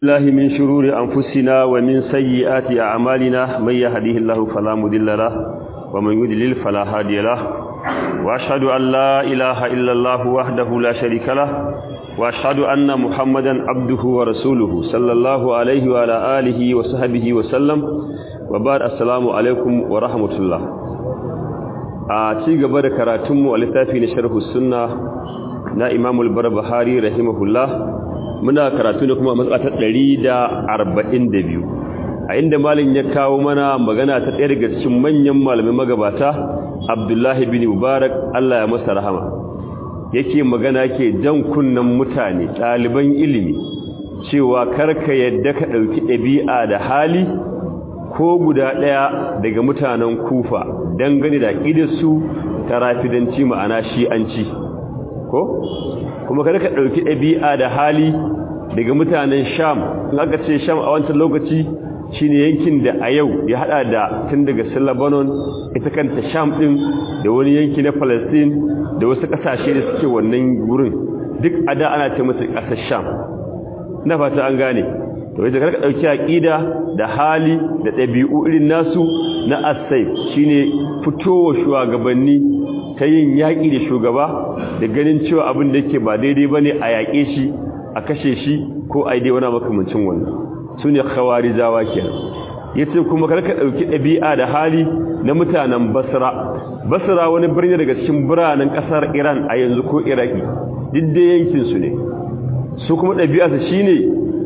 الله من شرور أنفسنا ومن سيئات أعمالنا من يهديه الله فلا مضل له ومن يضلل فلا هادي له وأشهد أن لا إله إلا الله وحده لا شريك له وأشهد أن محمدا عبده ورسوله صلى الله عليه وعلى آله وصحبه وسلم وبعد السلام عليكم ورحمة الله a ci gaba da karatunmu a littafi na sharhu sunna na imamul barbahari rahimahullah muna karatu ne kuma a matsala ta biyu. a inda malin ya kawo mana magana ta ɗaya daga cikin manyan malamai magabata abdullahi bin mubarak allah ya masa rahama yake magana ke jan kunnen mutane ɗaliban ilimi cewa karka yadda ka ɗauki ɗabi'a da hali ko guda ɗaya daga mutanen kufa dangane da ƙidarsu ta rafidanci ma'ana shi'anci ko kuma kada ka ɗauki ɗabi'a da hali daga mutanen sham in aka ce sham a wancan lokaci shine yankin da a yau ya hada da tun daga su lebanon ita kanta sham ɗin da wani yanki na palestine da wasu ƙasashe da suke wannan gurin duk a da ana ce masa ƙasar sham na fata an gane to yadda karka ɗauki aƙida da hali da ɗabi'u irin nasu na asai shine fitowa shugabanni ta yin yaƙi da shugaba da ganin cewa abin da yake ba daidai ba ne a yaƙe shi a kashe shi ko a dai wani makamancin wannan su ne khawarijawa kenan ya ce kuma karka ɗauki ɗabi'a da hali na mutanen basra basra wani birni daga cikin biranen ƙasar iran a yanzu ko iraki duk da yankinsu ne su kuma ɗabi'arsa shi ne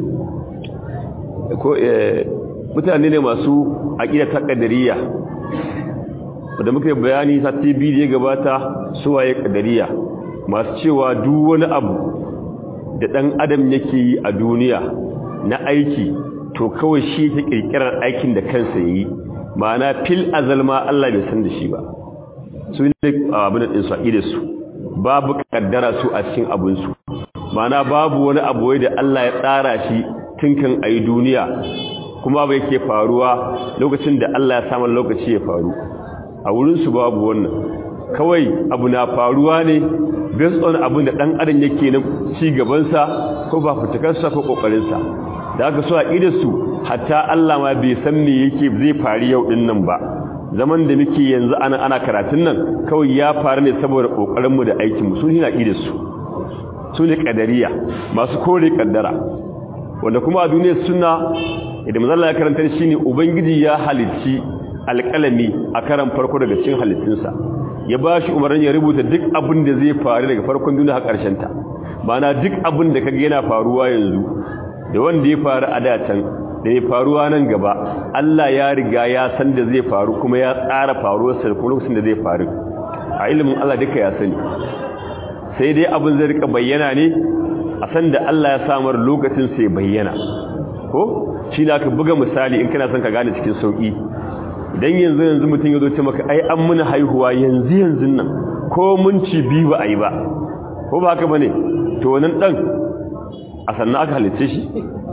mutane ne masu aƙida ta ƙadariya da muka yi bayani sati biyu da ya gabata suwaye ƙadariya masu cewa duk wani abu da ɗan adam yake yi a duniya na aiki to kawai shi ta ƙirƙirar aikin da kansa yi ma'ana fil azalma Allah bai san da shi ba su ne abin da ɗinsu a su babu ƙaddara su a cikin abinsu ma'ana babu wani abu da Allah ya tsara shi tunkan a yi duniya kuma ba yake faruwa lokacin da Allah ya samun lokaci ya faru a wurinsu babu wannan kawai abu na faruwa ne based on abin da ɗan adam yake na ci gabansa ko ba fitakarsa ko ƙoƙarinsa da aka so a su hatta Allah ma bai san me yake zai faru yau ɗin nan ba zaman da muke yanzu ana ana karatun nan kawai ya faru ne saboda ƙoƙarinmu da aikinmu su ne na su su ne ƙadariya masu kore ƙaddara wanda kuma a duniyar suna idan mazalla ya karanta shi ne ubangiji ya halicci alƙalami a karan farko daga cikin halittunsa ya ba shi umarnin ya rubuta duk abin da zai faru daga farkon duniya har ta. mana duk abin da kaga yana faruwa yanzu da wanda ya faru a datan da ya faruwa nan gaba Allah ya riga ya san da zai faru kuma ya tsara faruwarsa da lokacin da zai faru a ilimin Allah duka ya sani sai dai abin zai rika bayyana ne a san da Allah ya samar lokacin sai bayyana ko shi da aka buga misali in kana son ka gane cikin sauki idan yanzu yanzu mutum ya zo ce maka ai an muna haihuwa yanzu yanzu nan ko munci biyu ba a yi ba ko ba haka bane to wannan dan a sannan aka halice shi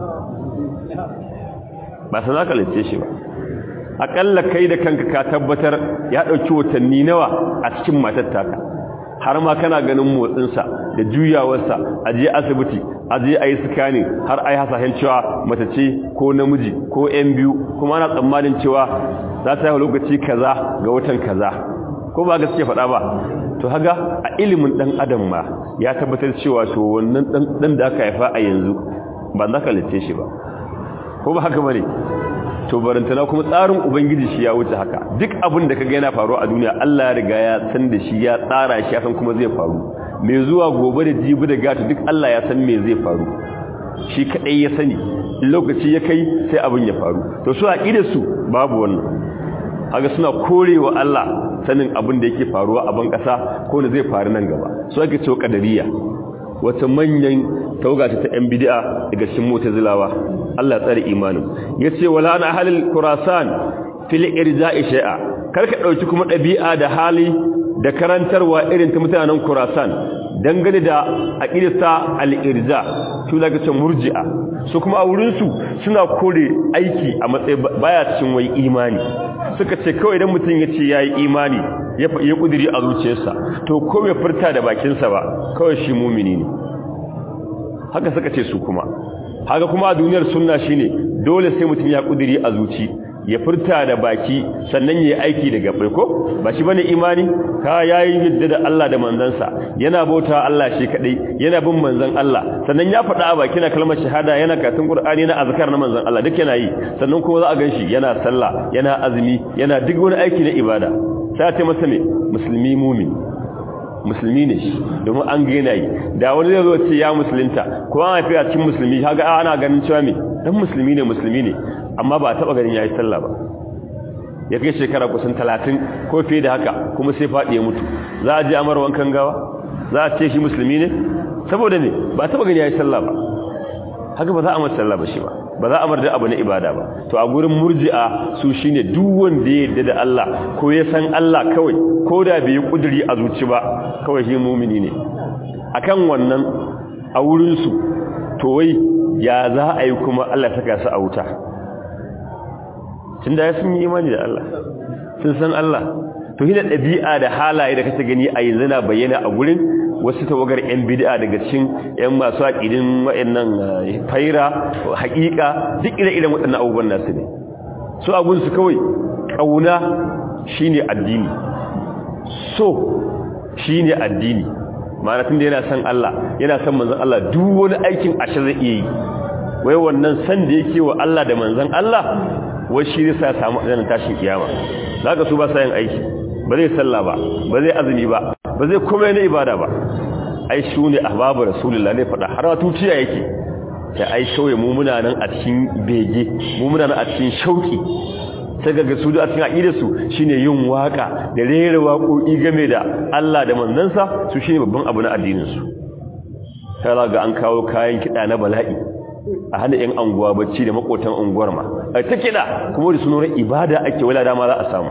ba sannan aka halice shi ba akalla kai da kanka ka tabbatar ya dauki watanni nawa a cikin matar taka har ma kana ganin motsinsa da juyawarsa a je asibiti a je a yi scanning har a yi hasashen cewa mace ce ko namiji ko yan biyu kuma ana tsammanin cewa za ta yi lokaci kaza ga watan kaza ko ba gaske faɗa ba to haga a ilimin ɗan adam ma ya tabbatar cewa to wannan ɗan da aka haifa a yanzu ba za ka lice shi ba ko ba haka ba ne to barantana kuma tsarin ubangiji shi ya wuce haka duk abin da kaga yana faruwa a duniya Allah ya riga ya san da shi ya tsara shi ya san kuma zai faru mai zuwa gobe da jibi da gata duk Allah ya san me zai faru shi kadai ya sani lokaci ya kai sai abin ya faru to su aqidar su babu wannan haka suna korewa Allah sanin abin da yake faruwa a ban kasa ko da zai faru nan gaba su ake cewa kadariya wata manyan tauga ta yan bid'a daga cikin mu'tazilawa Allah tsare imanin yace wala ana halil khurasan fil irja'i shay'a karka dauki kuma dabi'a da hali da karantarwa irin ta mutanen khurasan dangane da aqidata al-irja to daga can murji'a su kuma a wurin su suna kore aiki a matsayin baya cikin wai imani suka ce kawai idan mutum ya ce yayi imani ya ya kudiri a zuciyarsa to ko bai furta da bakinsa ba kawai shi mumini ne haka suka ce su kuma haka kuma a duniyar sunna shine dole sai mutum ya kudiri a zuci ya furta da baki sannan ya yi aiki da gabai ko ba shi bane imani ka yayi yadda da Allah da manzansa yana bauta Allah shi kadai yana bin manzon Allah sannan ya faɗa a baki na kalmar shahada yana karatun Qur'ani yana azkar na manzon Allah duk yana yi sannan kuma za a ganshi yana sallah yana azumi yana duk wani aiki na ibada sai ta masa me musulmi mumin musulmi ne shi domin an gina yi da wani zai zo ce ya musulunta ko an haifi a cikin musulmi kaga ana ganin cewa me dan musulmi ne musulmi ne amma ba a taba ganin yayi sallah ba ya kai shekara kusan 30 ko fiye da haka kuma sai fadi ya mutu za a je amar wankan gawa za a ce shi musulmi ne saboda ne ba taba ganin yayi sallah ba haka ba za a masa sallah ba shi ba ba za a mar da abu na ibada ba to a gurin murji'a su shine duk wanda ya yarda da Allah ko ya san Allah kawai ko da bai kuduri a zuci ba kawai shi mumini ne akan wannan a wurin su to wai ya za a yi kuma Allah saka su a wuta tunda ya sun yi imani da Allah sun san Allah to hina ɗabi'a da halaye da kake gani a yanzu na bayyana a gurin wasu tawagar 'yan bid'a daga cikin 'yan masu aƙidin waɗannan faira haƙiƙa duk ire-iren waɗannan abubuwan nasu ne su abunsu kawai ƙauna shine addini so shine addini ma'ana tun da yana son Allah yana son manzon Allah duk wani aikin ashe zai iya yi wai wannan san da yake wa Allah da manzon Allah wai shi zai sa samu azanin tashin kiyama zaka su ba sa yin aiki ba zai sallah ba ba zai azumi ba ba zai komai na ibada ba ai su ne ahbabu rasulullah ne faɗa har tuciya yake sai ai shauye mu muna nan a cikin bege mu muna nan a cikin shauki sai ga su da a cikin aqidar su shine yin waka da rera waƙoƙi game da Allah da manzansa su shine babban abu na addinin su sai ga an kawo kayan kida na bala'i a hana yan anguwa bacci da makotan unguwar ma ai ta kida kuma da sunan ibada ake wala dama za a samu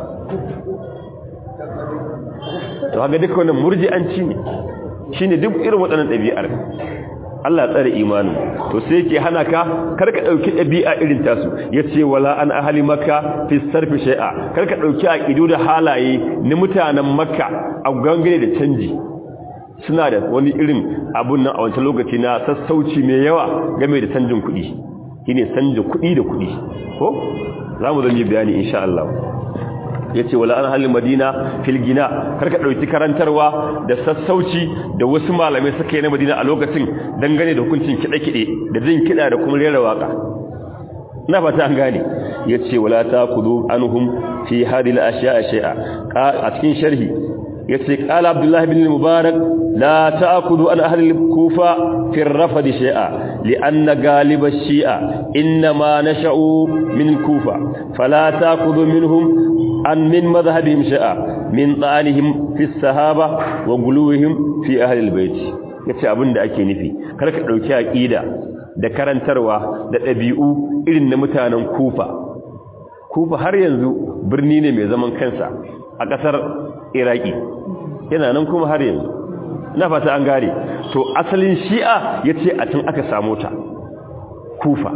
to haka duka wannan murji'anci ne shine duk irin waɗannan ɗabi'ar Allah tsare imanin to sai yake hana ka karka dauki ɗabi'a irin tasu yace wala an ahli makka fi sarfi shay'a karka dauki aqidu da halaye na mutanen makka a gangare da canji suna da wani irin abun nan a wancan lokaci na sassauci mai yawa game da canjin kuɗi shine canja kuɗi da kuɗi ko zamu zan yi bayani insha Allah ya ce wala an halin madina filgina karka ɗauki karantarwa da sassauci da wasu malamai suka yi na madina a lokacin dangane da hukuncin kiɗe-kiɗe da jin kiɗa da kuma rera waƙa na fata an gane ya ce wala ta kudu anuhum fi hadil ashiya a shi'a a cikin sharhi ya ce ƙala abdullahi bin mubarak la ta kudu an ahalil kufa fi rafa da shi'a li'anna galiba shi'a inna ma na sha'u min kufa fala ta kudu minhum an min mazhabihim sha'a min tsanihim fi sahaba wa guluhim fi ahlil bait yace abinda ake nufi kar ka dauki aqida da karantarwa da dabi'u irin na mutanen Kufa Kufa har yanzu birni ne mai zaman kansa a kasar Iraki yana nan kuma har yanzu ina fata an gare to asalin Shi'a yace a tun aka samu ta Kufa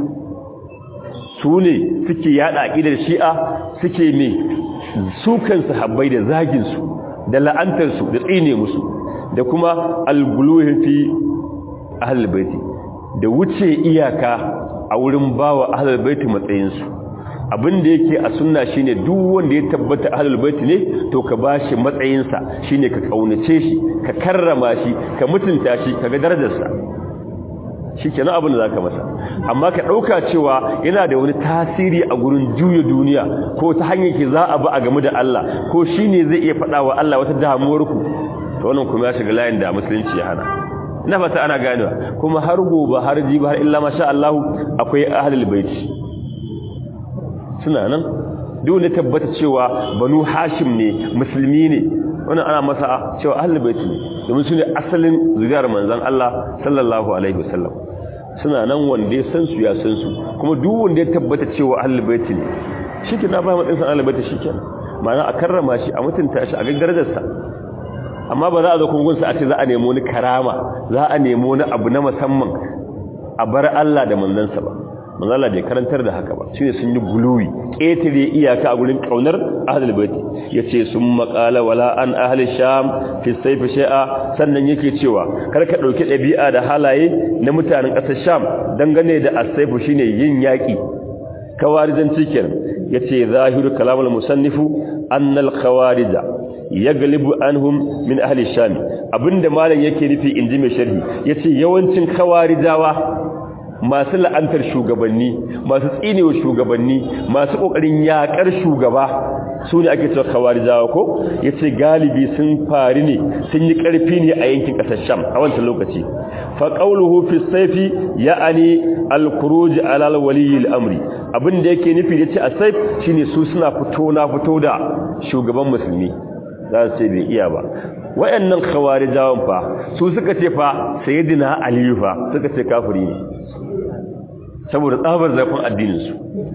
su ne suke yada aqidar Shi'a suke ne sukan sahabbai da zaginsu da la'antarsu da tsine musu da kuma alguluhin fi ahlul baiti da wuce iyaka a wurin bawa ahlul baiti matsayinsu abinda yake a sunna shine duk wanda ya tabbata ahlul baiti ne to ka bashi matsayinsa shine ka kaunace shi ka karrama shi ka mutunta shi ka ga darajarsa shikenan abin da zaka masa amma ka dauka cewa yana da wani tasiri a gurin juya duniya ko ta hanyar ke za a ba a game da Allah ko shine zai iya faɗa wa Allah wata damuwar ku to wannan kuma ya shiga layin da musulunci ya hana ina fata ana ganewa kuma har gobe har jibi har illa masha Allah akwai ahlul bait suna nan duk ne tabbata cewa banu hashim ne musulmi ne wannan ana masa cewa ahlul bait ne domin su ne asalin zigar manzon Allah sallallahu alaihi wasallam suna nan wanda ya san su ya san su kuma duk wanda ya tabbata cewa ahlul bait ne shike na ba matsayin san ahlul bait shikenan ma'ana a karrama shi a mutunta shi a gaggarjar sa amma ba za a zo kungun sa a ce za a nemo ni karama za a nemo ni abu na musamman a bar Allah da manzon sa ba manzala bai karantar da haka ba shine sun yi guluwi ƙetare iyaka a gurin kaunar ahlul baiti yace sun maƙala wala an ahli sham fi sayf shay'a sannan yake cewa kar ka dauki dabi'a da halaye na mutanen ƙasar sham dangane da as-sayf shine yin yaki kawarijanci kenan yace zahiru kalamul musannifu annal khawarija yaglibu anhum min ahli sham abinda malam yake nufi inji mai sharhi yace yawancin khawarijawa masu la'antar shugabanni masu tsinewa shugabanni masu kokarin yakar shugaba su ne ake cewa khawarijawa ko yace galibi sun fari ne sun yi karfi ne a yankin kasar sham a wancan lokaci fa qawluhu fi sayfi ya'ani al-khuruj ala al-wali al-amri abinda yake nufi yace a sayf shine su suna fito na fito da shugaban musulmi za su ce bai iya ba wayannan khawarijawan fa su suka ce fa sayyidina aliyu fa suka ce kafiri ne saboda tsabar zafin addininsu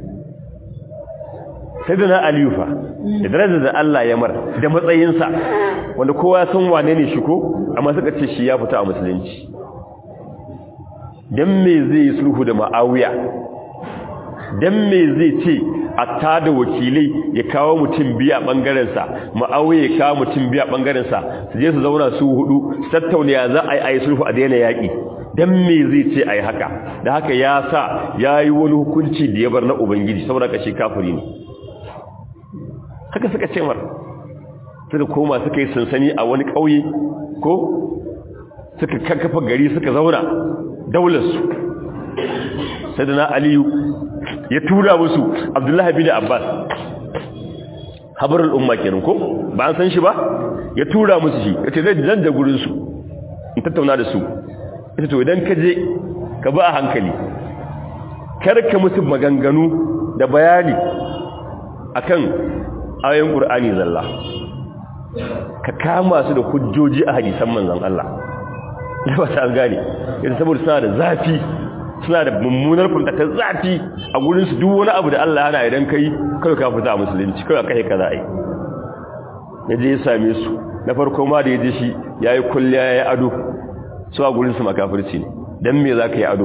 sai da na aliyu fa da darajar da Allah ya mar da matsayinsa wanda kowa san wane ne shi ko amma suka ce shi ya fita a musulunci dan me zai yi sulhu da ma'awiya dan me zai ce a tada wakilai ya kawo mutum biya bangaren sa ma'awiya ya kawo mutum biya bangaren sa su je su zauna su hudu su tattauna ya za a yi sulhu a daina yaki dan me zai ce ai haka da haka ya sa yayi wani hukunci da ya bar na ubangiji saboda kashi kafiri ne haka suka ce mar suka koma suka yi sansani a wani ƙauye ko suka kakkafa gari suka zauna daularsu sai da na aliyu ya tura musu abdullahi bin abbas habarul umma kenan ko ba an san shi ba ya tura musu shi ya ce zai zanja gurinsu in tattauna da su ita to idan ka je ka ba a hankali karka musu maganganu da bayani akan ayoyin ƙur'ani zalla ka kama su da hujjoji a hadisan manzon Allah da ba ta gane yadda saboda suna da zafi suna da mummunar ta zafi a gurin su duk wani abu da Allah hana idan kai kai ka fita musulunci kai kai kaza ai yaje ya same su na farko ma da yaje shi yayi kulliya yayi ado su a gurin su makafirci ne dan me zaka yi ado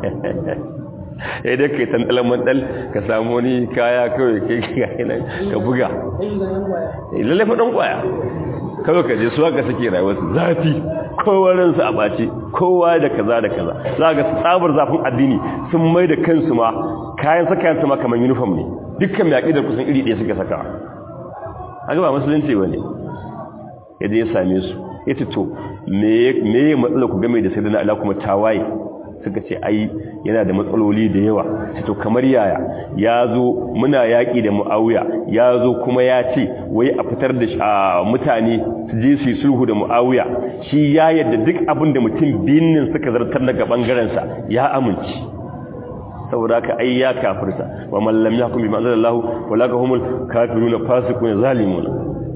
idan kai tantalan mandal ka samu wani kaya kawai kai nan ka buga lalle fadan kwaya kawai ka je su haka suke rayuwar su zafi kowarin su a bace kowa da kaza da kaza za ga tsabar zafin addini sun mai da kansu ma kayan saka su ma kamar uniform ne dukkan mai aqidar kusan iri ɗaya suka saka haka ba musulunci bane yaje ya same su yace to me me matsalar ku game da sayyidina Allah kuma tawaye suka ce ai yana da matsaloli da yawa to kamar yaya ya zo muna yaƙi da mu'awiya ya zo kuma ya ce wai a fitar da mutane su je su yi sulhu da mu'awiya shi ya yadda duk abin da mutum biyun nan suka zartar daga ɓangarensa ya amince saboda ka ai ya kafirta wa man lam yahkum bima anzalallahu wala ka humul kafiruna fasiqun zalimun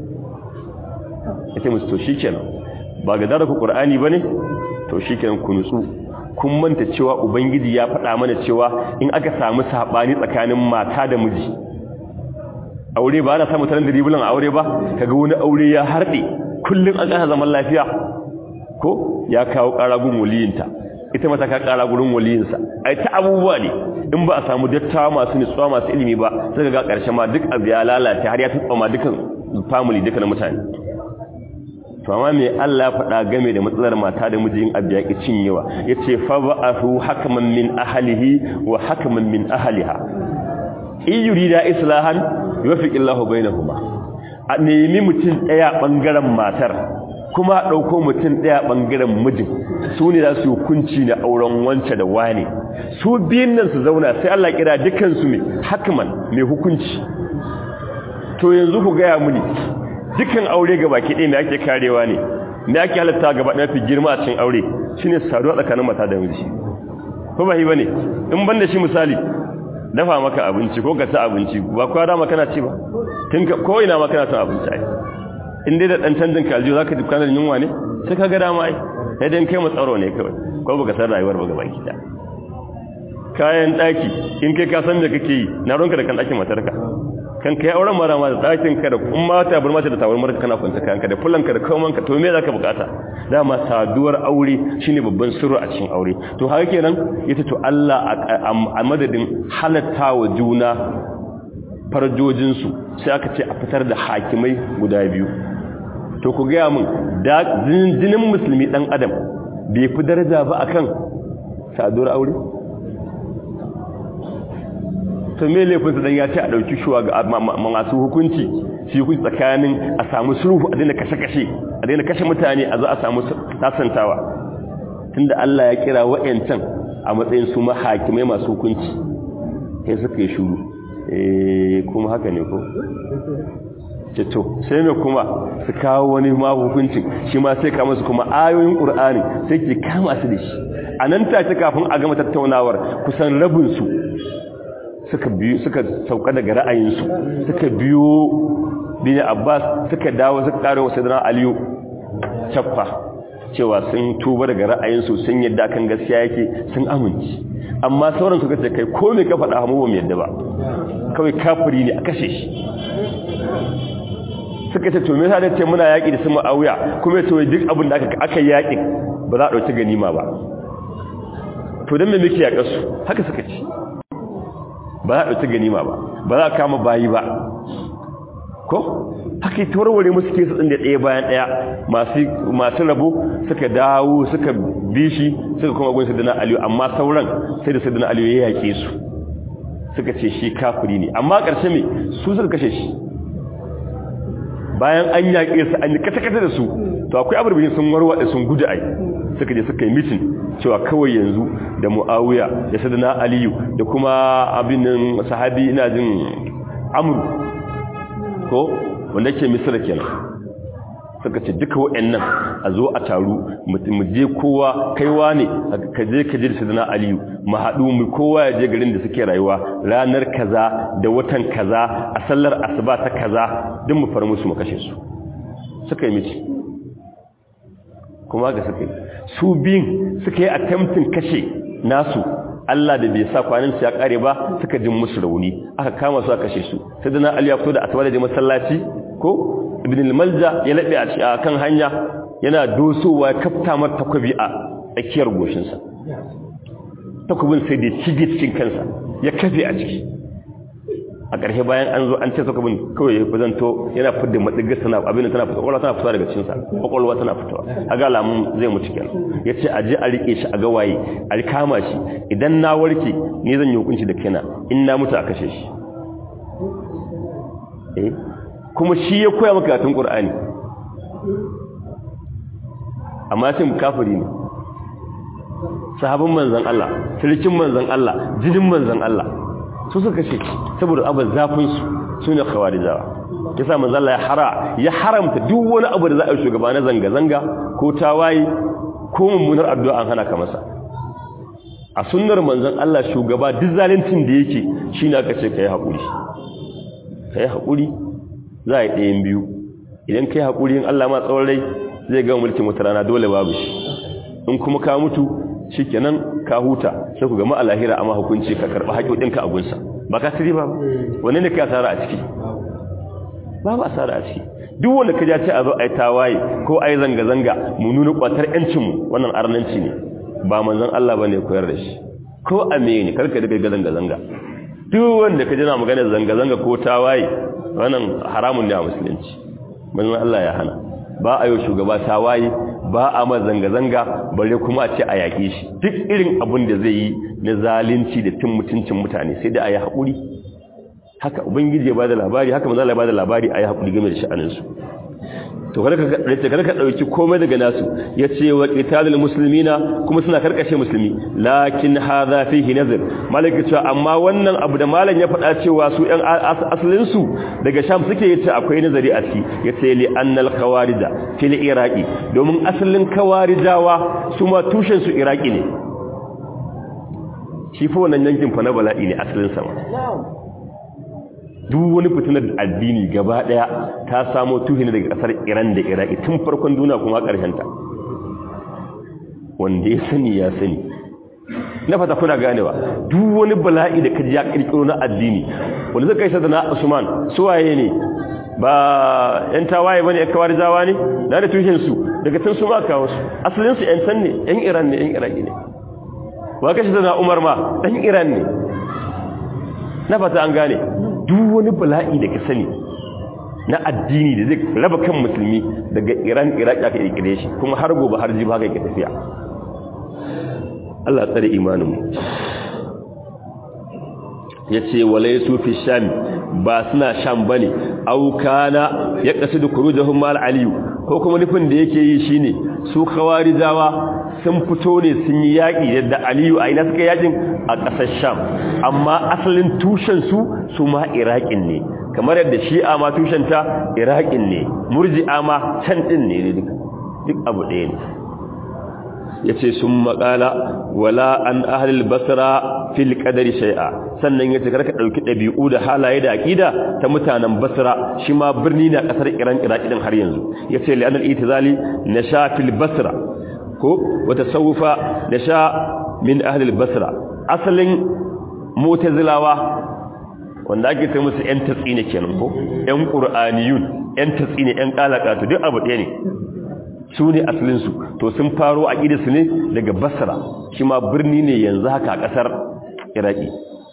ita musu to shikenan ba ga daraku qur'ani bane to shikenan ku nutsu kun manta cewa ubangiji ya faɗa mana cewa in aka samu saɓani tsakanin mata da miji aure ba ana samu tarin da ribulan aure ba kaga wani aure ya harɗe kullum an ƙasa zaman lafiya ko ya kawo ƙara gun waliyinta ita mata ka ƙara gurin waliyinsa ai ta abubuwa ne in ba a samu dattawa masu nutsuwa masu ilimi ba sai ga ƙarshe ma duk abu ya lalace har ya tutsa ma dukan family dukan mutane to amma me Allah ya faɗa game da matsalar mata da miji in abu ya ki cinyewa yace fa ba'athu hakaman min ahlihi wa hakaman min ahliha in yurida islahan yuwaffiqillahu bainahuma a nemi mutum daya bangaren matar kuma dauko mutum daya bangaren mijin su ne za su hukunci na auren wance da wane su biyun nan su zauna sai Allah kira dukan su ne hakaman mai hukunci to yanzu ku ga ya muni dukan aure ga baki ɗaya me ake karewa ne me ake halatta gaba ɗaya fi girma a cikin aure shine saduwa tsakanin mata da miji ko ba yi bane in banda shi misali dafa maka abinci ko ka ci abinci ba kwa dama kana ci ba tun ka ko ina ma kana cin abinci ai in dai da dan canjin kaljiyo zaka ji kana yunwa ne sai ka ga dama ai sai dan kai mu tsaro ne kawai ko baka san rayuwar ba gaba ki kayan daki in kai ka san me kake yi na ronka da kan dakin matarka kan kai auren mara ma da ɗakin ka da kuma ta bar mata da tawar marka kana kwanta kanka da fulan ka da kauman ka to me zaka bukata dama saduwar aure shine babban sirru a cikin aure to haka kenan yace to Allah a madadin halatta wa juna farjojin su sai aka ce a fitar da hakimai guda biyu to ku ga mun da jinin musulmi dan adam bai fi daraja ba akan saduwar aure to me laifinsa dan ya ce a dauki shuwa ga masu hukunci shi hukunci tsakanin a samu sulhu a daina kashe-kashe a daina kashe mutane a zo a samu sasantawa tunda Allah ya kira wa'yancan a matsayin su mahakimai masu hukunci sai suka yi shuru eh kuma haka ne ko to sai me kuma su kawo wani ma hukuncin shi ma sai kama su kuma ayoyin qur'ani sai ke kama su da shi a nan take kafin a gama tattaunawar kusan rabin su suka biyu suka sauka daga ra'ayinsu suka biyo bin Abbas suka dawo suka kare wa Sayyidina Aliyu chaffa cewa sun tuba daga ra'ayinsu sun yadda kan gaskiya yake sun amince amma sauran suka ce kai ko me ka faɗa mu ba mu yadda ba kawai kafiri ne a kashe shi suka ce to me yasa da ce muna yaki da su Muawiya kuma to duk abin da aka aka yaki ba za a dauki ganima ba to dan me muke yakar su haka suka ce ba za a ɗauki ganima ba ba za a kama bayi ba ko haka ta warware musu ke da ɗaya bayan ɗaya masu rabo suka dawo suka bi shi suka kuma gun sadana aliyu amma sauran sai da sadana aliyu ya yaƙe su suka ce shi kafiri ne amma ƙarshe mai su suka kashe shi bayan an yaƙe su an yi kata-kata da su to akwai abubuwan sun warwaɗe sun gudu ai suka je suka yi mitin cewa kawai yanzu da mu'awiya da sadana aliyu da kuma abin nan sahabi ina jin amru ko wanda ke misira kenan suka ce duka wa'annan a zo a taru mu je kowa kaiwa ne ka je ka je da sadana aliyu mu haɗu mu kowa ya je garin da suke rayuwa ranar kaza da watan kaza a sallar asuba ta kaza duk mu far musu mu kashe su suka yi miti kuma ga suka yi su biyun suka yi attempting kashe nasu Allah da bai sa kwanin su ya kare ba suka jin musu rauni aka kama su aka kashe su sai da na Ali ya fito da asaba da masallaci ko ibn al-malja ya labe a kan hanya yana dosowa kafta mar takobi a tsakiyar goshin sa takobin sai da cige cikin kansa ya kafe a ciki a ƙarshe bayan an zo an ce takobin kawai ya fuzanto yana fidda madigar sana abin da tana fitowa ƙwaƙwalwa tana fitowa daga cikinsa ƙwaƙwalwa tana fitowa a ga alamun zai mutu kenan ya ce a je a riƙe shi a ga waye a kama shi idan na warke ni zan yi hukunci da kaina in na mutu a kashe shi eh kuma shi ya koya maka karatun ƙur'ani amma sai kafiri ne sahabin manzon Allah sirkin manzon Allah jinin manzon Allah su suka kashe saboda abin zafinsu su ne khawarijawa yasa manzo Allah ya hara ya haramta duk wani abu da za a yi shugaba na zanga-zanga ko tawaye ko mummunar addu'a an hana ka masa a sunnar manzon Allah shugaba duk zaluncin da yake shine aka ce kai hakuri kai hakuri za a yi ɗayan biyu idan kai hakuri in Allah ma tsawon rai zai ga mulkin wata rana dole babu shi in kuma ka mutu shikenan ka huta sai ku gama alahira amma hukunci ka karba haƙoƙinka a gunsa ba ka siri ba wanne ne ka asara a ciki babu asara a ciki duk wanda ka ja ce a zo a yi tawaye ko a yi zanga-zanga mu nuna ƙwatar ‘yancinmu wannan arnanci ne ba manzan Allah ba ne koyar da shi ko a meye ne karka daga ga zanga-zanga duk wanda ka jina magana zanga-zanga ko tawaye wannan haramun ne a musulunci manzan Allah ya hana ba a yi shugaba tawaye ba a ma zanga-zanga bare kuma a ce a yaƙe shi duk irin abin da zai yi na zalunci da tun mutuncin mutane sai da a yi haƙuri haka ubangiji ya ba da labari haka manzala ya ba da labari a yi haƙuri game da sha'aninsu to kada ka ɗauki komai daga nasu ya ce wa ƙitalul musulmina kuma suna karkashe musulmi lakin haza fihi nazar malaka cewa amma wannan abu da malam ya faɗa cewa su ƴan asalinsu daga sham suke yace akwai nazari a ciki yace li annal khawarija fil iraqi domin asalin khawarijawa su ma tushen su iraqi ne shi fa wannan yankin fa na bala'i ne asalin sama duk wani fitinar addini gaba daya ta samo tuhini daga kasar Iran da Iraki tun farkon duniya kuma karshen ta wanda ya sani ya sani na fata kuna ganewa duk wani bala'i da kaji ya kirkiro na addini wanda zai kai sadana Usman su waye ne ba yan tawaye bane yan kawar zawa ne na da tushen su daga tun su ma kawo su asalin su yan tan ne yan Iran ne yan Iraki ne wa kashi sadana Umar ma dan Iran ne na fata an gane duk wani bala'i da ka sani na addini da zai raba kan musulmi daga Iran Iraki aka kirkire shi kuma har gobe har jiba haka yake tafiya Allah tsare imaninmu ya ce walai su fi sham ba suna sham ba ne aukana ya ƙasa da kuru da humar aliyu ko kuma nufin da yake yi shi ne su kawari zawa sun fito ne sun yi yaƙi yadda aliyu a ina suka yaƙin a ƙasar sham amma asalin tushensu su ma iraƙin ne kamar yadda shi'a ma tushenta iraƙin ne murji'a ma can ɗin ne duk abu ɗaya ne ya ce sun makala wala an ahalil basra fil kadari shai'a sannan ya ce karka ɗauki ɗabi'u da halaye da aƙida ta mutanen basra shi ma birni na ƙasar iran iraki ɗin har yanzu ya ce li'anar itizali na sha fil basra ko wata saufa na sha min ahalil basra asalin mutazilawa wanda ake sai musu 'yan tatsi ne kenan ko 'yan ƙur'aniyun 'yan tatsi ne 'yan ƙalaƙatu duk abu ɗaya ne su ne asalinsu to sun faro a su ne daga basra shi ma birni ne yanzu haka a ƙasar iraki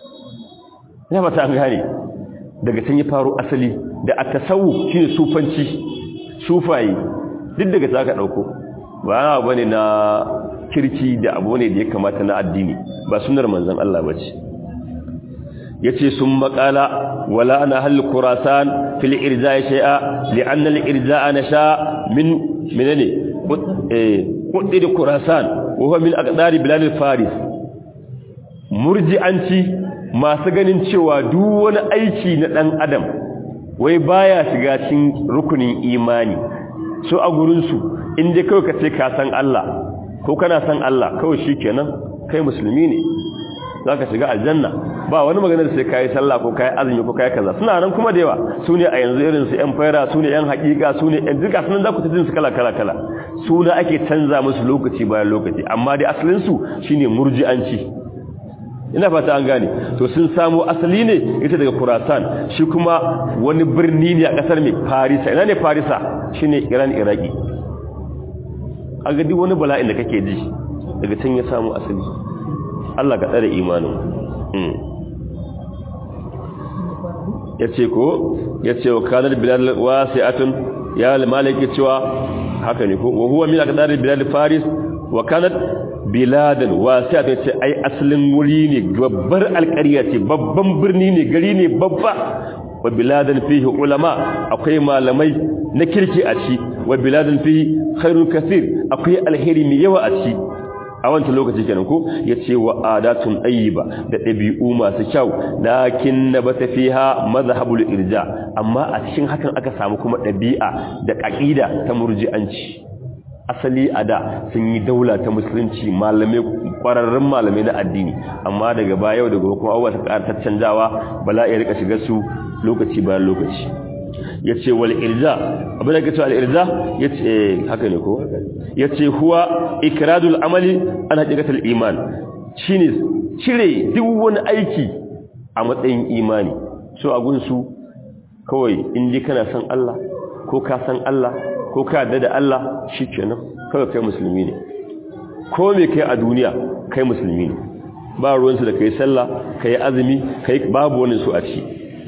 ya ba ta gane daga can ya faro asali da a tasawu shi ne sufanci sufaye duk daga ta ka ɗauko ba na ba ne na kirki da abu ne da ya kamata na addini ba sunar manzan Allah ba ce ya ce sun makala wala ana halin kurasan fil irza ya shai'a li'annal irza na sha min menene kudi da kurasan wa min aqdari bilal faris murji'anci masu ganin cewa duk wani aiki na dan adam wai baya shiga cikin rukunin imani so a gurin su inda kai ka ce ka san Allah ko kana san Allah kawai shikenan kai musulmi ne zaka shiga aljanna ba wani maganar sai kai sallah ko kai azumi ko kai kaza suna nan kuma da yawa su ne a yanzu irin su yan faira su ne yan hakika su ne yan duka sunan za ku tafi su kala kala kala suna ake canza musu lokaci bayan lokaci amma dai asalin su shine murji'anci ina fata an gane to sun samu asali ne ita daga Khurasan shi kuma wani birni ne a kasar mai Farisa ina ne Farisa shine Iran Iraki aga duk wani bala'in da kake ji daga can ya samu asali Allah ka tsare imanin ya ce ko ya ce wa kanar bilal wasi'atun ya malaki cewa haka ne ko wa huwa min aqdar bilal faris wa kanat biladan wasi'atun ce ai asalin wuri ne babbar alƙarya ce babban birni ne gari ne babba wa biladan fihi ulama akwai malamai na kirki a ci wa biladan fihi khairun kathir akwai alheri mai yawa a ci a wancan lokaci kenan ko yace wa adatun ayyiba da dabi'u masu kyau lakin nabata fiha mazhabul irja amma a cikin hakan aka samu kuma dabi'a da aqida ta murji'anci asali a da sun yi daula ta musulunci malamai kwararrun malamai na addini amma daga baya yau daga kuma abubuwa ta ƙara canjawa bala ya rika shiga su lokaci bayan lokaci yace wal irja abin da kace al irja yace haka ne ko yace huwa ikradul amali an haqiqatul iman shine cire duk wani aiki a matsayin imani so a gunsu kawai in ji kana san Allah ko ka san Allah ko ka yarda da Allah shikenan kawai kai musulmi ne ko me kai a duniya kai musulmi ne ba ruwansu da kai sallah kai azumi kai babu wani su a ci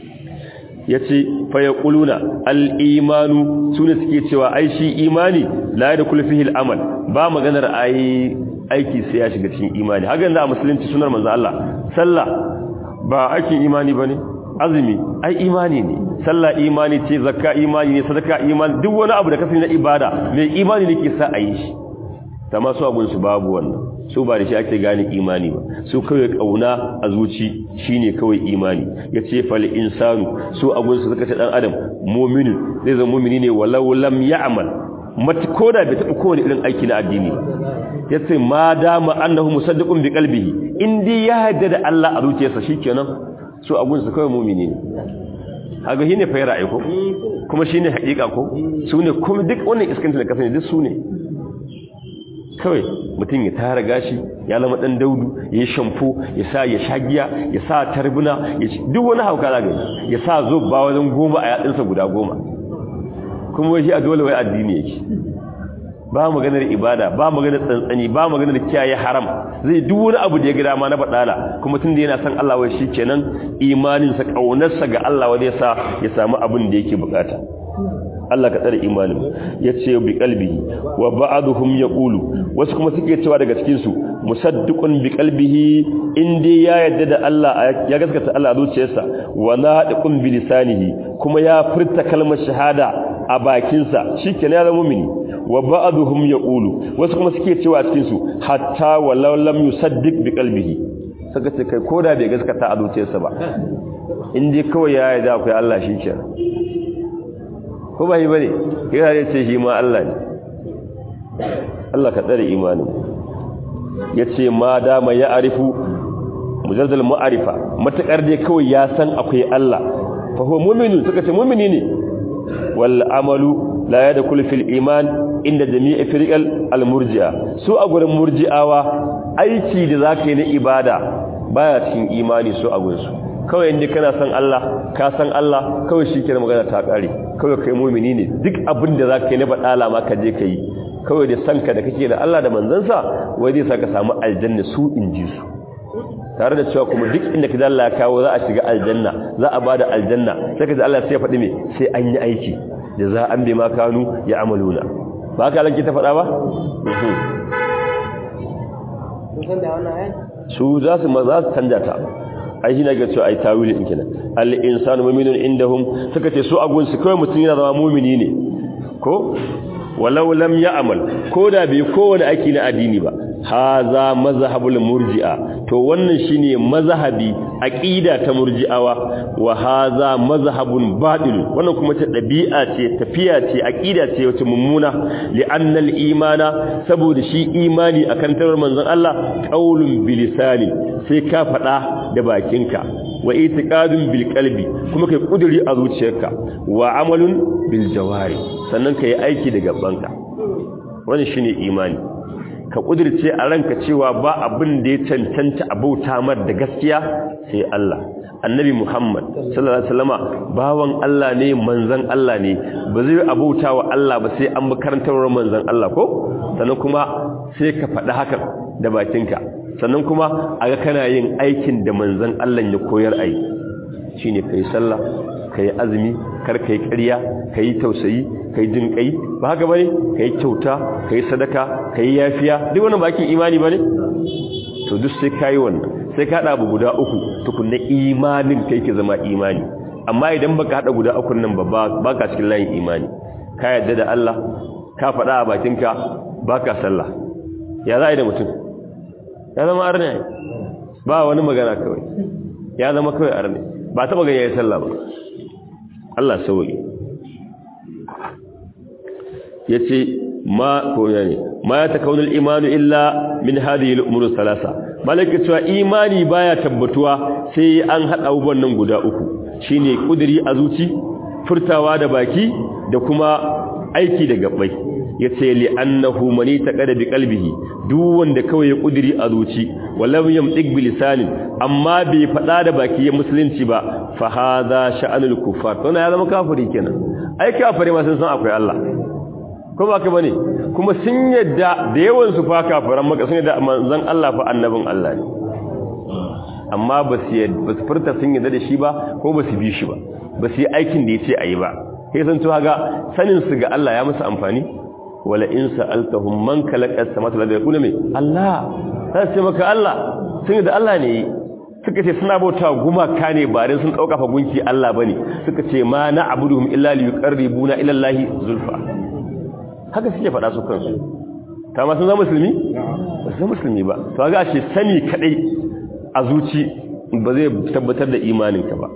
yace fa yaquluna al-imanu sune suke cewa ai shi imani la yadkhulu fihi al-amal ba maganar ai aiki sai ya shiga cikin imani haka yanzu a musulunci sunar manzo Allah sallah ba aikin imani bane azumi ai imani ne sallah imani ce zakka imani ne sadaka imani duk wani abu da ka sani na ibada mai imani ne ke sa a yi shi amma su abun su babu wannan su ba da shi ake gane imani ba su kawai kauna a zuci shine kawai imani yace fal insanu su abun su suka ce dan adam mu'minin zai zama mu'mini ne walau lam ya'mal mat koda bai taɓa kowane irin aiki na addini yace ma dama annahu musaddiqun bi qalbihi indi ya hadda da Allah a zuciyarsa shikenan su abun su kawai mu'mini ne haga shine fa ra'ayi ko kuma shine haƙiƙa ko su ne kuma duk wannan iskanta da kasance duk su ne kawai mutum ya tara gashi ya lama dan daudu ya shampo ya sa ya shagiya ya sa tarbuna ya duk wani hauka za gani ya sa zubba wajen goma a yatsinsa guda goma kuma wai shi a dole wai addini yake ba maganar ibada ba maganar tsantsani ba maganar kiyaye haram zai duk wani abu da ya gida ma na badala kuma tun da yana son Allah wai shikenan imaninsa kaunarsa ga Allah wanda yasa ya samu abin da yake bukata Allah ka tsare imanin ya ce bi qalbihi wa ba'dhum yaqulu wasu kuma suke cewa daga cikin su musaddiqun bi qalbihi inda ya yadda da Allah ya gaskata Allah a zuciyarsa wa nadiqun bi lisanihi kuma ya furta kalmar shahada a bakinsa shikenan ya zama mu'mini wa ba'dhum yaqulu wasu kuma suke cewa cikin su hatta walau lam yusaddiq bi qalbihi saka ce kai koda bai gaskata a zuciyarsa ba inda kawai ya yarda akwai Allah shikenan ko ba yi bane yana da ce shi ma Allah ne Allah ka tsare imanin yace ma dama ya arifu mujaddal ma'arifa matakar dai kawai ya san akwai Allah fa huwa mu'minu suka ce mu'mini ne wal amalu la yadkhulu fil iman inda jami'i firqal al murji'a su a gurin murji'awa aiki da zaka yi na ibada baya cikin imani su a gurin su kawai inda kana san Allah ka san Allah kawai shikenan magana ta kare kawai kai mu'mini ne duk abin da zaka yi na badala ma ka je kai kawai da sanka da kake da Allah da manzansa wai zai saka samu aljanna su inji su tare da cewa kuma duk inda kaza Allah ya kawo za a shiga aljanna za a bada aljanna sai kaza Allah sai ya faɗi me sai an yi aiki da za an bi ma kanu ya amaluna ba ka lanki ta faɗa ba su za su ma za su canja ta ai shi na ga cewa ai tawili din kenan al insanu mu'minun indahum suka ce su agun su kawai mutun yana zama mu'mini ne ko walau lam ya'mal ko da bai kowane aiki na addini ba haza mazhabul murji'a to wannan shine mazhabi aqida ta murji'awa wa haza mazhabun batil wannan kuma ta dabi'a ce tafiya ce aqida ce wacce mummuna li'anna al-imana saboda shi imani akan tarar manzon Allah qaulun bilisani sai ka fada da bakinka wa itiqadun bil qalbi kuma kai kuduri a zuciyarka wa amalun bil jawari sannan kai aiki da gabanka wannan shine imani ka kudirce a ranka cewa ba abin da ya cancanta a bauta mar da gaskiya sai Allah annabi Muhammad sallallahu alaihi wasallama bawan Allah ne manzon Allah ne ba zai abauta wa Allah ba sai an makarantar manzon Allah ko sannan kuma sai ka faɗi hakan da bakinka sannan kuma a ga kana yin aikin da manzon Allah ya koyar ai shine kai sallah kai azumi kar kai ƙarya kai tausayi kai jin kai ba haka bane kai kyauta kai sadaka kai yafiya duk wannan bakin imani bane to duk sai kai wannan sai ka hada abu guda uku tukunna imanin kai ke zama imani amma idan baka hada guda uku nan ba baka cikin layin imani ka yadda da Allah ka faɗa a bakinka baka sallah ya za a yi da mutum ya zama arne ba wani magana kawai ya zama kawai arne ba taɓa gani ya yi sallah ba Allah sauyi ya ce ma ko ya ne ma ya ta kaunar imanu illa min hadhihi al-umur salasa malaka cewa imani baya tabbatuwa sai an hada abubuwan nan guda uku shine kudiri a zuci furtawa da baki da kuma aiki da gabbai yace li annahu mani taqada bi qalbihi duk wanda kawai ya kudiri a zuci walam yamtik bi lisanin amma bai fada da baki ya musulunci ba fa hadha sha'anul kuffar to ya zama kafiri kenan ai kafiri ma sun san akwai Allah ko ba ka bane kuma sun yadda da yawan su fa kafiran maka sun yadda manzon Allah fa annabin Allah ne amma ba su yadda ba su furta sun yadda da shi ba ko ba su bi shi ba ba su yi aikin da yace ayi ba sai san to haga sanin su ga Allah ya musu amfani wala in sa'altahum man khalaqa as-samawati wal ardi yaqulu me Allah sai ce maka Allah sun yadda Allah ne suka ce suna bauta gumaka ne ba dan sun dauka fa gunki Allah bane suka ce ma na abuduhum illa liyuqarribuna ila Allah zulfa haka suke faɗa su kansu ta ma sun zama musulmi ba su zama musulmi ba to ga shi sani kadai a zuci ba zai tabbatar da imaninka ba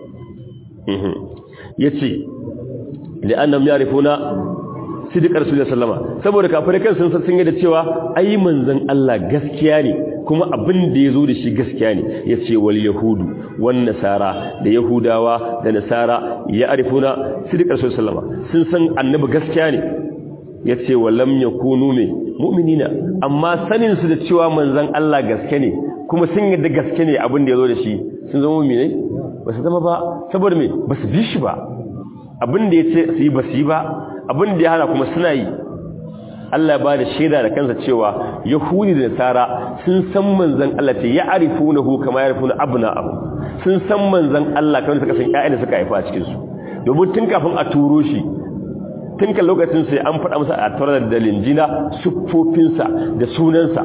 yace li'annam yarifuna sidikar su da sallama saboda kafirai kan sun sun da cewa ai manzon Allah gaskiya ne kuma abin da yazo da shi gaskiya ne yace wal yahudu wan nasara da yahudawa da nasara ya arifuna sidikar su sallama sun san annabi gaskiya ne yace walam yakunu me mu'minina amma sanin su da cewa manzon Allah gaske ne kuma sun yadda gaske ne abin da yazo da shi sun zama mu'minai ba su zama ba saboda me ba su bi shi ba abin da yace su yi ba su yi ba abin da ya hana kuma suna yi Allah ba da shaida da kansa cewa Yahudi da Nasara sun san manzon Allah ce ya arifunahu kama ya arifuna abna'ahu sun san manzon Allah kamar suka san ƴaƴan da suka haifa a cikin su domin tun kafin a turo shi tun kan lokacin sai an faɗa masa a taurar da linjina siffofinsa da sunansa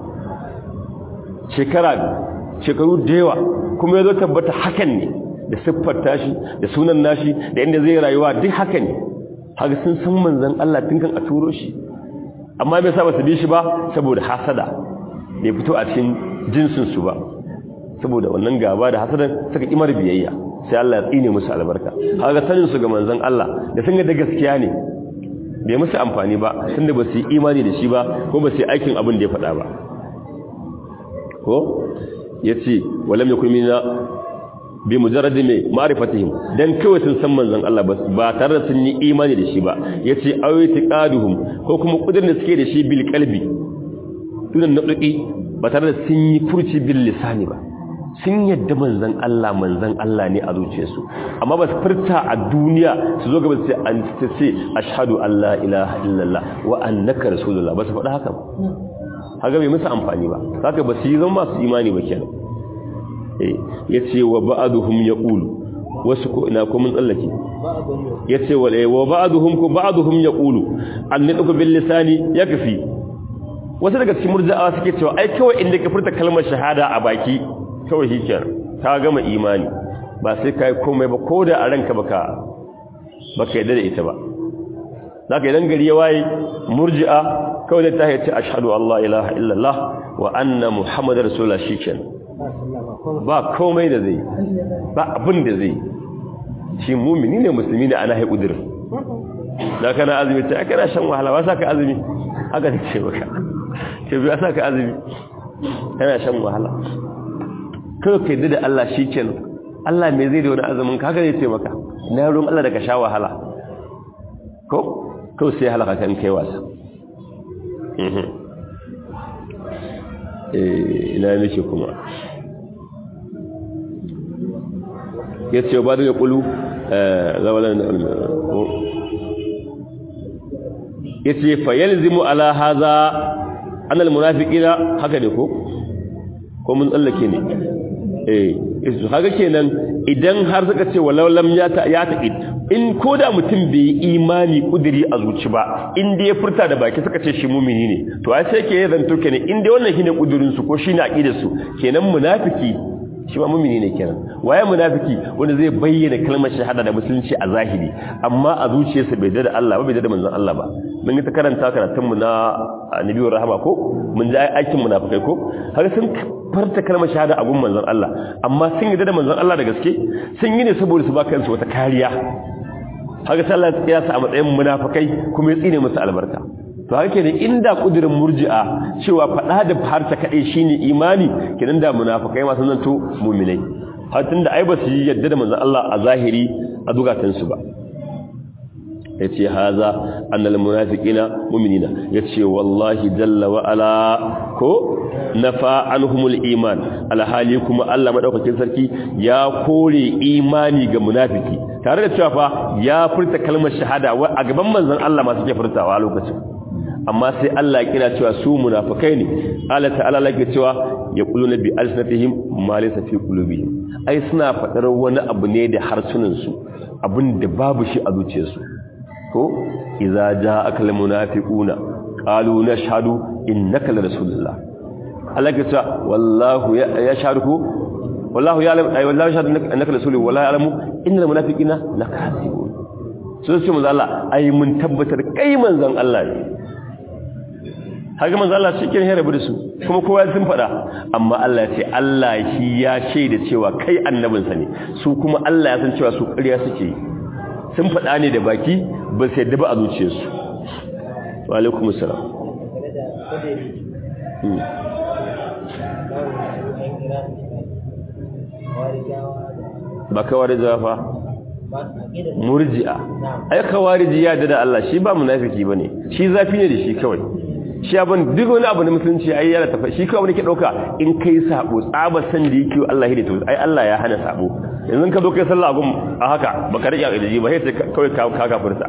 shekara shekaru da yawa kuma ya zo tabbata hakan ne da siffar tashi da sunan nashi da inda zai rayuwa duk haka ne haka sun san manzon Allah tun kan a turo shi amma bai sa ba su bi shi ba saboda hasada bai fito a cikin jinsin su ba saboda wannan gaba da hasadan suka kimar biyayya sai Allah ya tsine musu albarka haka sanin su ga manzon Allah da sun ga da gaskiya ne bai musu amfani ba tunda ba su yi imani da shi ba ko ba su yi aikin abin da ya faɗa ba ko yace walam yakun minna bi mujarradi mai ma'rifatihim dan kawai sun san manzon Allah ba tare da sun yi imani da shi ba yace awitiqaduhum ko kuma kudirin da suke da shi bil qalbi tunan naduki ba tare da sun yi furci bil lisani ba sun yadda manzon Allah manzon Allah ne a zuciyarsu amma ba su furta a duniya su zo gaba sai an ce ashhadu an la ilaha illallah wa annaka rasulullah ba su faɗa haka ba haka bai musu amfani ba haka ba su yi zama masu imani ba kenan ya ce wa ba'aduhum ya ƙulu wasu ko ina ko mun tsallake ya ce wa ba'aduhum ko ba'aduhum ya ƙulu an ni ɗauka bin lisani ya kafi wasu daga cikin murja'awa suke cewa ai kawai inda ka furta kalmar shahada a baki kawai shi kenan ka gama imani ba sai ka yi komai ba ko da a ranka baka baka yadda da ita ba za ka idan gari ya waye murji'a kawai da ta haice ashhadu Allah ilaha illallah wa anna muhammadar rasulullah shi kenan ba komai da zai ba abin da zai shi mumini ne musulmi ne ana haikudir da kana azumi ta kana shan wahala ba sa ka azumi haka ta ce maka ce biya sa ka azumi kana shan wahala kawai ka yi da Allah shi ke Allah mai zai da wani azumin ka haka zai ce maka na ruwan Allah da ka sha wahala ko kawai sai halaka kan kai wasa ina nake kuma ya ce ba da ya kulu ya ce fayyar zimu ala haza annal munafiqina haka ne ko ko mun tsallake ne eh haka kenan idan har suka ce walau lam ya ta ya taqid in koda mutum bai yi imani kudiri a zuci ba in da ya furta da baki suka ce shi mumini ne to ai sai ke zanto kenan in dai wannan shine kudirin su ko shine aqidar su kenan munafiki shi ma mumini ne kenan waye munafiki wanda zai bayyana kalmar shahada da musulunci a zahiri amma a zuciyarsa bai da Allah ba bai da manzon Allah ba mun yi ta karanta karatun mu na nabiyur rahama ko mun ji aikin munafikai ko har sun farta kalmar shahada a gun manzon Allah amma sun yi da manzon Allah da gaske sun yi ne saboda su ba kansu wata kariya haka sallah ya sa a matsayin munafikai kuma ya tsine musu albarka to haka kenan inda kudirin murji'a cewa fada da harta kade shine imani kenan da munafikai ma sun zanto mu'minai har tunda ai ba su yadda da manzon Allah a zahiri a dugatan su ba yace haza annal munafiqina mu'minina yace wallahi jalla wa ala ko nafa anhumul iman alhali kuma Allah madaukakin sarki ya kore imani ga munafiki tare da cewa fa ya furta kalmar shahada a gaban manzon Allah ma suke furtawa a lokacin amma sai Allah ya kira cewa su munafikai ne Allah ta'ala lake cewa ya kuluna bi alsanatihim ma laysa fi qulubihim ai suna fadar wani abu ne da harsunan su abin da babu shi a zuciyarsu ko idza ja'aka al munafiquna qalu nashhadu innaka la rasulullah Allah ya ce wallahu ya sharuku wallahu ya'lam ay wallahu yashhadu annaka rasulullah wallahu ya'lamu innal munafiqina lakazibun so sai manzo Allah ai mun tabbatar kai manzon Allah ne haka manzo Allah shi kin harabu da su kuma kowa sun faɗa amma Allah ya ce Allah shi ya shaida cewa kai annabinsa ne su kuma Allah ya san cewa su ƙarya suke yi sun faɗa ne da baki ba su yadda ba a zuciyarsu wa alaikum assalam ba kawar zafa murji'a ai kawariji ya da Allah shi ba munafiki bane shi zafi ne da shi kawai shi abin duk wani abu na musulunci ai yana tafa shi kawai nake dauka in kai sabo tsaba san da yake Allah ya to ai Allah ya hana sabo yanzu ka zo kai sallah gun a haka baka rike a daji ba sai kawai ka ka kafirta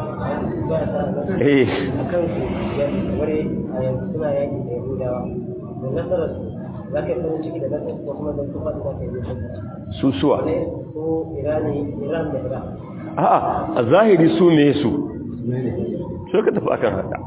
eh akan su wani a yanzu suna yaki da yahudawa da nasarar za ka yi farin ciki da nasarar ko kuma don tufa da za ka yi farin ciki susuwa ne ko irani iran da iran a'a a zahiri su ne su sai ka tafi akan haka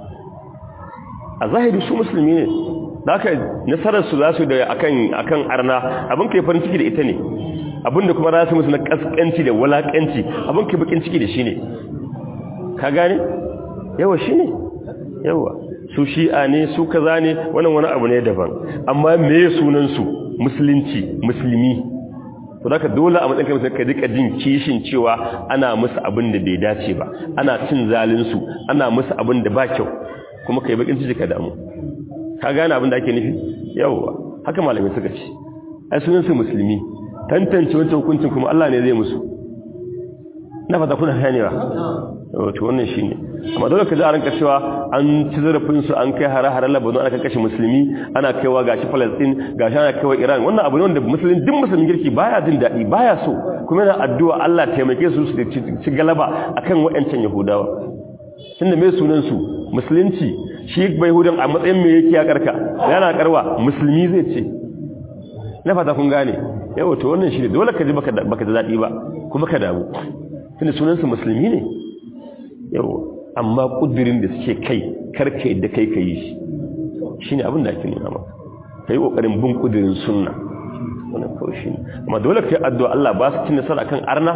a zahiri su musulmi ne da aka nasarar su za su da akan akan arna abin kai farin ciki da ita ne abin da kuma za su musu na kaskanci da walakanci abin kai bakin ciki da shi ne ka gane yawa shi ne yawa su shi'a ne su kaza ne wannan wani abu ne daban amma me sunan su musulunci musulmi to da dole a matsayin kamar ka rika jin kishin cewa ana musu abin da bai dace ba ana cin zalin su ana musu abin da ba kyau kuma kai bakin ciki ka damu ka gane abin da ake nufi yawa haka malamai suka ce ai sunan su musulmi tantance wancan hukuncin kuma Allah ne zai musu na fata kuna ganewa wato wannan shine amma dole ka ji a ranka cewa an ci zarafin su an kai hare-hare Lebanon aka kashe musulmi ana kaiwa gashi Palestine gashi ana kaiwa Iran wannan abu ne wanda musulmi duk musulmin girki baya jin daɗi baya so kuma yana addu'a Allah taimake su su ci galaba akan waɗancan Yahudawa tunda me sunan su musulunci shi bai hudan a matsayin me yake ya karka yana karwa musulmi zai ce na fata kun gane yawa to wannan shi ne dole ka ji baka baka da daɗi ba kuma ka damu tunda sunan su musulmi ne yawa amma kudirin da suke kai karka yadda kai ka yi shi shi ne abin da ake nuna maka ka yi ƙoƙarin bin kudirin sunna wannan kawai shi ne amma dole ka yi addu'a Allah ba su cin nasara kan arna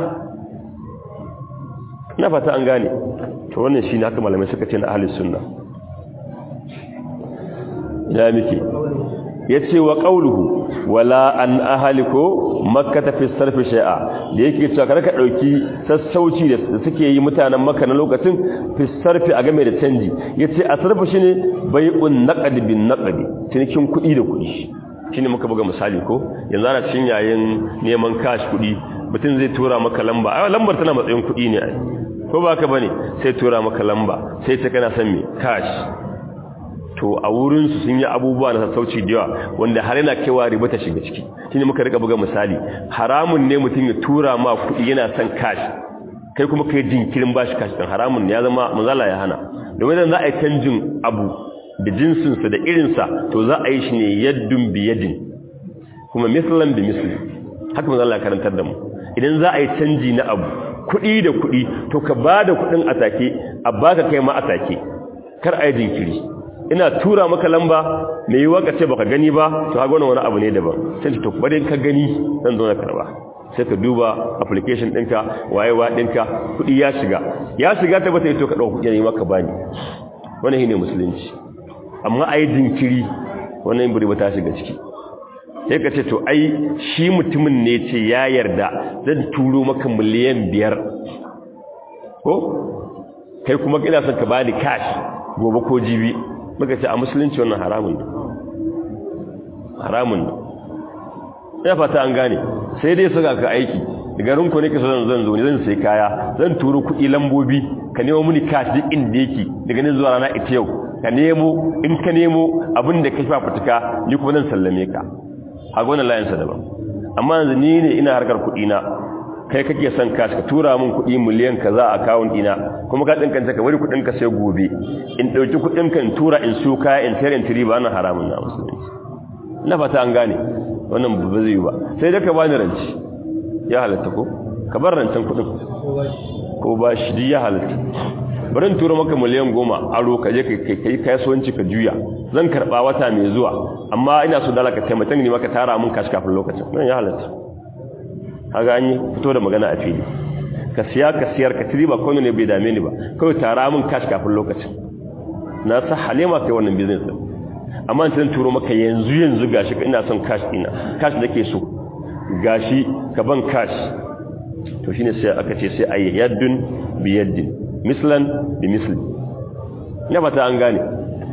na fata an gane to wannan shi ne haka malamai suka ce na ahalin sunna ya miki ya ce wa ƙauluhu wala an ahaliko makka ta fi sarfi shai'a da yake cewa karka ɗauki sassauci da suke yi mutanen makka na lokacin fi sarfi a game da canji ya ce a sarfi shi ne bai'un naƙadi bin naƙadi cinikin kuɗi da kuɗi shi ne muka buga misali ko yanzu ana cikin yayin neman kashi kuɗi mutum zai tura maka lamba a lambar tana matsayin kuɗi ne ai ko ba ka bane sai tura maka lamba sai ta kana son me kashi to a wurinsu sun yi abubuwa na sassauci da yawa wanda har yana kewa riba ta shiga ciki shi ne muka rika buga misali haramun ne mutum ya tura ma kuɗi yana son kashi kai kuma kai jinkirin bashi kashi ɗin haramun ne ya zama mazala ya hana domin idan za a yi canjin abu da jinsinsa da irinsa to za a yi shi ne yaddun bi yadin kuma mislan bi misli haka mazala ya karantar da mu idan za a yi canji na abu kuɗi da kuɗi to ka ba da kuɗin a take a baka kai ma a take kar a yi jinkiri ina tura maka lamba me yi waka ce baka gani ba to ga wani abu ne daban sai to bari ka gani zan zo na karba sai ka duba application ɗinka wayewa ɗinka kuɗi ya shiga ya shiga ta bata yi to ka ɗau kuɗi ne maka bani wannan shine musulunci amma ai jinkiri wannan buri ba ta shiga ciki sai ka ce to ai shi mutumin ne ce ya yarda zan turo maka miliyan biyar ko kai kuma ina son ka bani cash gobe ko jibi muka ce a musulunci wannan haramun ne haramun ne ya fata an gane sai dai suka ka aiki garin ku ne ka zan zan zo ne zan sai kaya zan turo kuɗi lambobi ka nemo mini cash duk inda yake daga nan zuwa rana ita yau ka nemo in ka nemo abin da ka shafa fituka ni kuma zan sallame ka a gonan layansa daban amma yanzu ni ne ina harkar kuɗi na kai kake son cash ka tura min kuɗi miliyan kaza a account ɗina kuma ka tsinkanta ka bari kuɗin ka sai gobe in ɗauki kuɗin ka in tura in so kaya in sayar in tiri ba wannan haramun na musulunci ina fata an gane wannan ba zai yi ba sai dai ka bani ranci ya halatta ko ka bar rancen kuɗin ko ba shi duk ya halatta bari in tura maka miliyan goma aro ka je ka kai kasuwanci ka juya zan karɓa wata mai zuwa amma ina so dala ka taimaka ni maka tara min kashi kafin lokacin nan ya halatta kaga an yi fito da magana a fili ka siya ka siyar ka tiri ba kwano ne bai dame ni ba kawai tara min kashi kafin lokacin na sa halima kai wannan business din amma in turo maka yanzu yanzu gashi ka ina son cash ina cash nake so gashi ka ban cash to shine sai aka ce sai ayi yaddun bi yaddin mislan bi misli ya fata an gane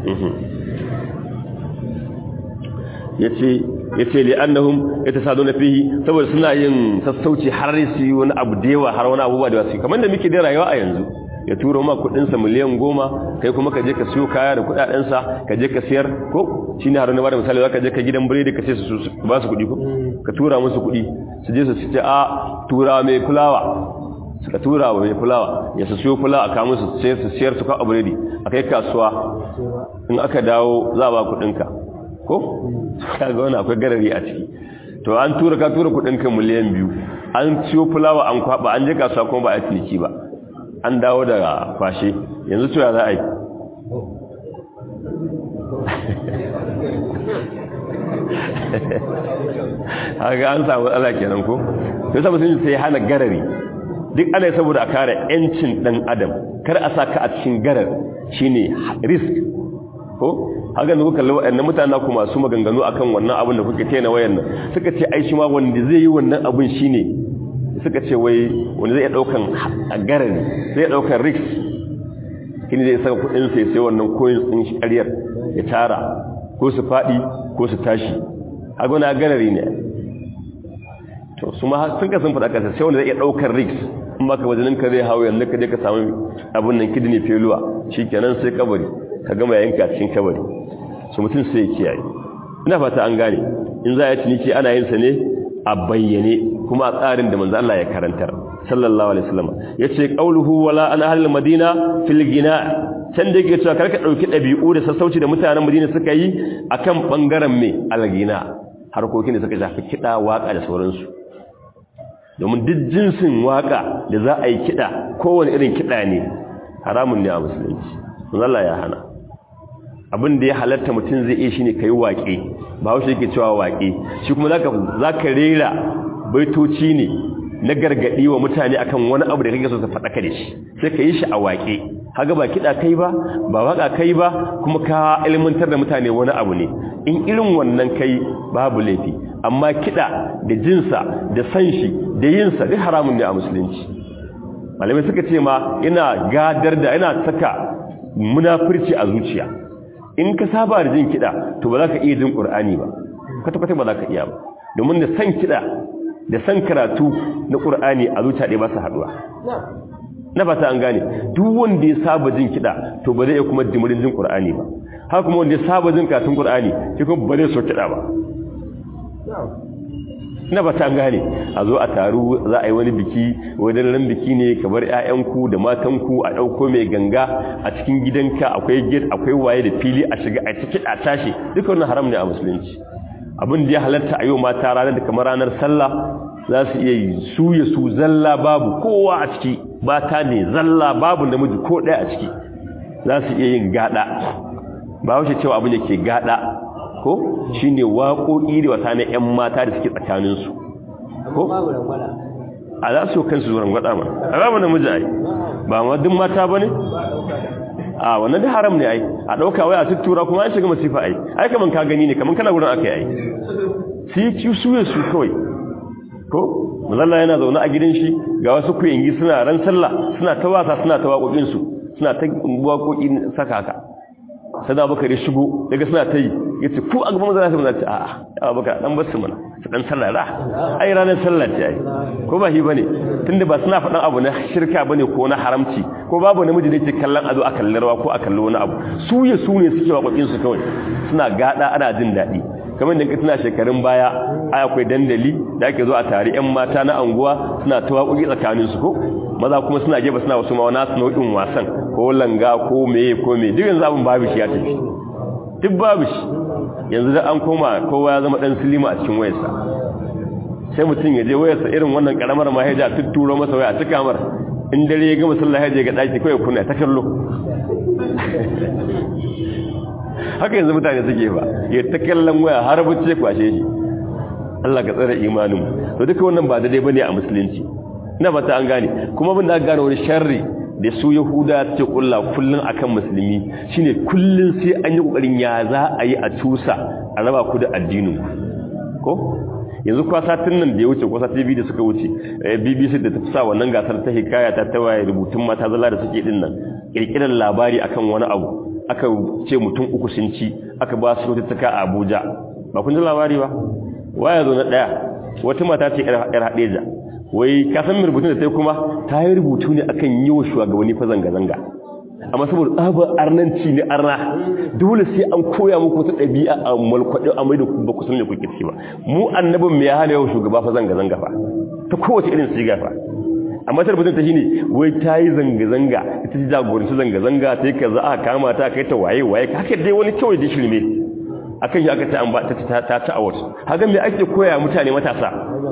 yace yace li annahum yatasaduna fihi saboda suna yin sassauci har su yi wani abu da yawa har wani abubuwa da wasu kamar da muke da rayuwa a yanzu ya turo ma kudinsa miliyan goma kai kuma ka je ka siyo kaya da kudadensa ka je ka siyar ko shi ne haruna ba da misali za ka je ka gidan biredi ka ce su ba su kudi ko ka tura musu kudi su je su ce a tura mai fulawa suka tura wa mai fulawa ya su siyo fulawa a kamun su sai su siyar su kawo biredi a kai kasuwa in aka dawo za a ba kudinka ko ka ga wani akwai garari a ciki to an tura ka tura kudinka miliyan biyu an siyo fulawa an kwaba an je kasuwa kuma ba a ciniki ba an dawo da kwashe yanzu to ya za a yi haka an samu ala kenan ko sai sabu sun sai hana garari duk ana saboda a kare yancin dan adam kar a saka a cikin garar shine risk ko haka ne kuka lawa annan mutane ku masu maganganu akan wannan abin da kuke tena wayan nan suka ce ai shi ma wanda zai yi wannan abin shine suka ce wai wanda zai daukan garari zai daukan risk kini zai saka kudin sai sai wannan coins din shi ƙaryar ya tara ko su fadi ko su tashi haka na garari ne to su ma sun ka sun faɗa kasa sai wanda zai iya ɗaukar rigs in baka wajenin ka zai hawo yanzu ka je ka samu abin nan kidney failure shikenan sai kabari ka gama yayin ka cikin kabari su mutum sai ya kiyaye ina fata an gane in za a yi ciniki ana yin sa ne a bayyane kuma a tsarin da manzo Allah ya karantar sallallahu alaihi wasallam yace qauluhu wala an ahlul madina fil gina can da yake cewa karka dauki dabi'u da sassauci da mutanen madina suka yi akan bangaren me algina harkokin da suka shafi kida waka da sauransu domin duk jinsin waka da za a yi kida kowane irin kida ne haramun ne a musulunci Allah ya hana abin da ya halatta mutum zai iya shine kai waƙe ba haushe yake cewa waƙe shi kuma zaka zaka rera baitoci ne na gargadi wa mutane akan wani abu da kake so ka faɗa ka da shi sai ka yi shi a waƙe haga ba kiɗa kai ba ba waƙa kai ba kuma ka ilmantar da mutane wani abu ne in irin wannan kai babu laifi amma kiɗa da jinsa da san shi da yinsa duk haramun ne a musulunci malamai suka ce ma ina gadar da ina saka munafurci a zuciya in ka saba da jin kiɗa to ba za ka iya jin ƙur'ani ba kwata-kwata ba za ka iya ba domin da san kiɗa da san karatu na ƙur'ani a zuciya ɗaya ba su haɗuwa na fata an gane duk wanda ya saba jin kiɗa to ba zai iya kuma jimirin jin ƙur'ani ba haka kuma wanda ya saba jin karatun ƙur'ani shi kuma ba zai so kiɗa ba na ba ta gane a zo a taru za a yi wani biki wani ran biki ne ka bar 'ya'yanku da matanku a ɗauko mai ganga a cikin gidanka akwai gate akwai waye da fili a shiga a ciki a tashi duka wannan haram ne a musulunci abin da ya halatta a yau mata ranar da kamar ranar sallah za su iya yi su ya su zalla babu kowa a ciki bata ne zalla babu namiji ko ɗaya a ciki za su iya yin gada ba wace cewa abin da ke gada ko shi ne waƙoƙi da wata na 'yan mata da suke tsakaninsu ko a za su kansu zuwan gwada ma a babu namiji ai ba ma duk mata ba ne a wannan da haram ne ai a ɗauka waya su tura kuma an shiga masifa ai ai kaman ka gani ne kaman kana wurin aka yi ai su yi ci su su kawai ko mazalla yana zaune a gidan shi ga wasu kuyangi suna ran sallah suna ta wasa suna ta waƙoƙinsu suna ta waƙoƙin saka haka sai da abubakar ya shigo daga suna ta yi ya ce ku a gaban mazana sai mazana ce a'a ya abubakar dan basu mana su dan sallara ai ranar sallah ce ai ko ba shi bane tunda ba suna faɗan abu na shirka bane ko na haramci ko babu namiji da yake kallon azo a kallon rawa ko a kallon wani abu su ya su ne suke waƙoƙin su kawai suna gada ana jin daɗi kamar da tana shekarun baya ai akwai dandali da ake zo a tare yan mata na anguwa suna ta waƙoƙi tsakanin su ko maza kuma suna gefe suna wasu ma wani nau'in wasan ko langa ko meye ko meye duk yanzu abin babu shi ya tafi duk babu shi yanzu da an koma kowa ya zama dan silima a cikin wayarsa sai mutum ya je wayarsa irin wannan karamar mahaja tutturo masa waya a cika mar in dare ya gama sallah ya je ga daki kawai kuna ta kallo haka yanzu mutane suke ba ya ta kallon waya har bace kwashe shi Allah ka tsare imanin to duka wannan ba daidai bane a musulunci ina ba ta an gane kuma bin da aka gane wani sharri da su yahuda ce kulla kullun akan musulmi shine kullun sai an yi kokarin ya za a yi a tusa a raba ku da addinin ku ko yanzu kwa satin nan da ya wuce ko satin biyu da suka wuce BBC da ta sa wannan gasar ta hikaya ta tawaye rubutun mata zalla da suke din nan kirkirar labari akan wani abu aka ce mutum uku sun ci aka ba su rututtuka a Abuja ba kun ji labari ba waya zo na daya wata mata ce yar hadeja wai ka san rubutun da sai kuma ta yi rubutu ne akan yi wa shugabanni fa zanga-zanga amma saboda tsabar arnanci ne arna dole sai an koya muku wata ɗabi'a a malkwaɗin a mai da ba ku san me kuke ci ba mu annabin me ya hana yau shugaba fa zanga-zanga fa ta kowace irin siga fa amma ta rubutun ta shine wai ta yi zanga-zanga ita ce jagoranci zanga-zanga ta yi kaza aka kama ta kai ta waye waye haka dai wani kawai da shirme akan shi aka ta an ba ta ta ta award haka me ake koya mutane matasa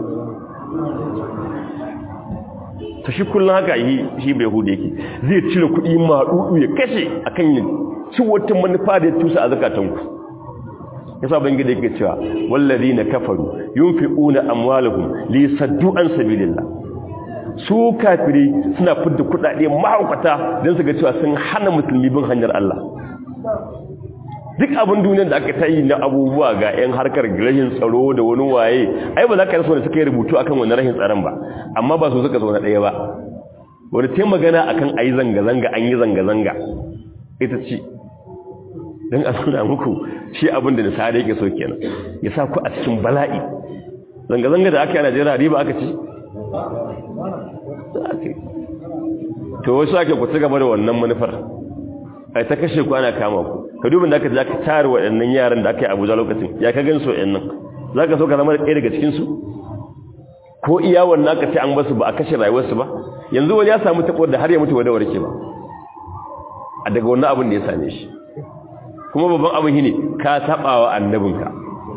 ta shi kullum haka yi shi bai hudu yake zai cire kuɗi maɗuɗu ya kashe akan yin ci wata manufa da ya tusa a zakatanku ya sa bangida yake cewa wallazi na kafaru yunfiquna amwalahum li saddu an sabilillah su kafiri suna fidda kuɗaɗe mahaukata don su ga cewa sun hana musulmi bin hanyar Allah duk abin duniyar da aka ta yi na abubuwa ga 'yan harkar rashin tsaro da wani waye ai ba za ka rasa wanda suka yi rubutu akan wani rashin tsaron ba amma ba su suka zaune ɗaya ba wani ta magana akan a yi zanga-zanga an yi zanga-zanga ita ce don a suna muku shi abin da nisari yake so kenan ya sa ku a cikin bala'i zanga-zanga da aka yi a najeriya riba aka ci to wasu ake ku ci gaba da wannan manufar ai ta kashe ku ana kama ku ka dubin da aka za ka tare waɗannan yaran da aka yi abuja lokacin ya ka gan su waɗannan za ka so ka zama ɗaya daga cikinsu ko iya wannan aka ce an basu ba a kashe rayuwarsu ba yanzu wani ya samu taɓo da har ya mutu wadda warke ba a daga wannan abin da ya same shi kuma babban abin shi ne ka taɓa wa annabinka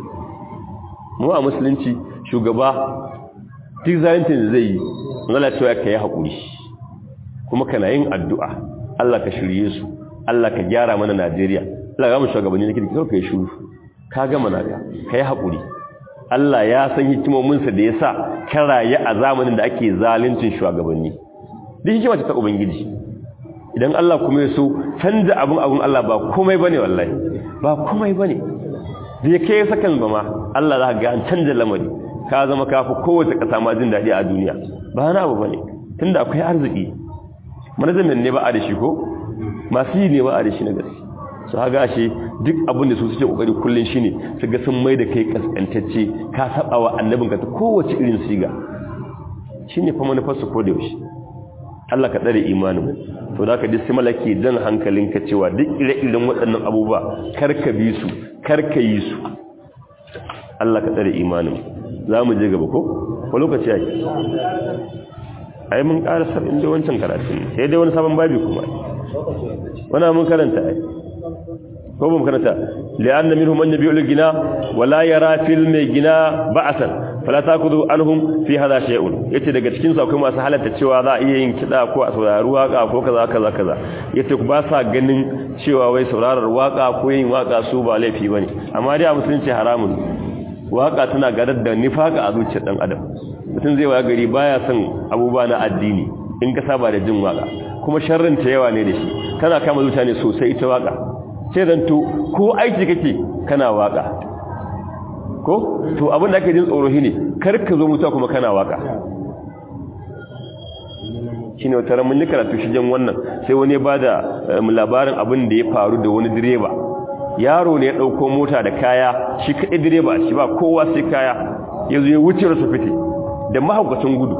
mu a musulunci shugaba duk zalintin da zai yi zala cewa ka yi haƙuri kuma kana yin addu'a Allah ka shirye su Allah ka gyara mana Najeriya Allah ga mu shugabanni ne kike kai shuru ka ga mana ka kai hakuri Allah ya san hikimomin sa da yasa ka rayu a zamanin da ake zaluncin shugabanni duk hikima ta ubangiji idan Allah kuma ya so canza abun abun Allah ba komai bane wallahi ba komai bane da kai sakan ba ma Allah za ka ga an canza lamari ka zama kafi kowace kasa ma jin dadi a duniya ba na abu bane tunda akwai arziki manajamin ne ba a da shi ko masu yi ne ba a da shi na gaske su haga shi duk abin da su suke kokari kullun shine su ga sun mai da kai kaskantacce ka saba wa annabinka ta kowace irin siga shine fa manufar su ko da yaushe Allah ka tsare imanin to da ka duk sai malaki jan hankalinka cewa duk ire-iren waɗannan abubuwa kar ka bi su kar ka yi su Allah ka tsare imanin za mu je gaba ko ko lokaci yake ai mun karasar inda wancan karatun sai dai wani sabon babi kuma wana mun karanta ai ko mun karanta li'anna minhum man yabi'ul gina wala yara fil mai gina ba'san fala takudu anhum fi hada shay'un yace daga cikin su akwai masu halatta cewa za a iya yin kida ko a saurari waka ko kaza kaza kaza yace ku ba sa ganin cewa wai saurarar waka ko yin waka su ba laifi bane amma dai a musulunci haramun waka tana gadar da nifaka a zuciyar dan adam mutum zai waya gari baya son abubuwa na addini in ka saba da jin waka kuma sharrin ta yawa ne da shi tana kama zuciya ne sosai ita waka sai zanto ko aiki kake kana waka ko to abin da ake jin tsoro shine kar ka zo mutuwa kuma kana waka shine wata ran mun yi karatu shi jan wannan sai wani ba da labarin abin da ya faru da wani direba yaro ne ya dauko mota da kaya shi kaɗai direba shi ba kowa sai kaya ya zo ya wuce su fite da mahaukacin gudu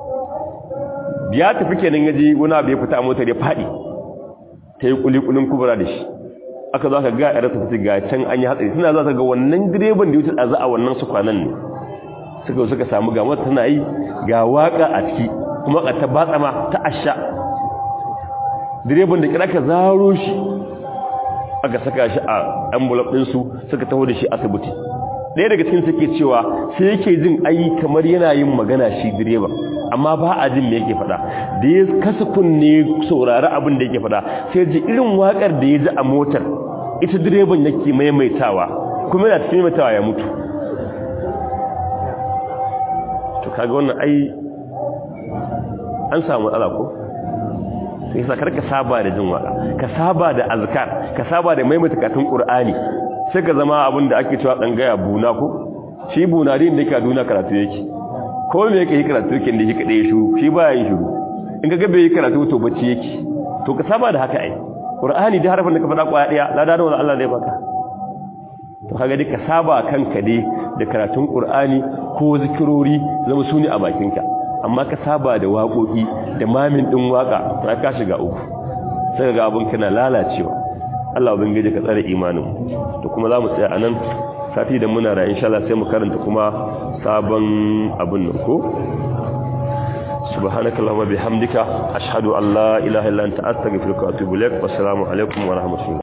ya tafi kenan yaji wani abu ya fita a motar ya fadi ta yi kulikulin kubura da shi aka za ka ga a rasa fiti ga can an yi hatsari suna za ka ga wannan direban da wuce a za a wannan su kwanan ne suka suka samu ga mata tana yi ga waka a ciki kuma ka ta batsa ma ta asha direban da kira ka zaro shi aka saka shi a envelope ɗinsu suka taho da shi asibiti ɗaya daga cikin suke cewa sai yake jin ai kamar yana yin magana shi direba amma ba a jin me yake faɗa da ya kasa kunne saurari abin da yake faɗa sai ji irin waƙar da ya ji a motar ita direban yake maimaitawa kuma yana cikin maimaitawa ya mutu to kaga wannan ai an samu matsala ko sai sa karka saba da jin waka ka saba da azkar ka saba da maimaita katun qur'ani sai ka zama abin da ake cewa dangaya buna ko shi buna din da yake a duniya karatu yake ko me yake yi karatu yake da shi kade shi shi baya yin shiru in ka ga bai yi karatu to bacci yake to ka saba da haka ai qur'ani da harafin da ka faɗa kwaya daya lada da Allah zai baka to kaga duka saba kanka dai da karatun qur'ani ko zikirori zama suni a bakinka amma ka saba da waƙoƙi da mamin din waka ta ka shiga uku sai ga abun kana lalacewa Allah ubangiji ka tsare imanin to kuma za mu tsaya anan sati da muna ra insha Allah sai mu karanta kuma sabon abun nan ko subhanakallahumma bihamdika ashhadu an la ilaha illa anta astaghfiruka wa atubu ilaik wassalamu alaikum wa rahmatullahi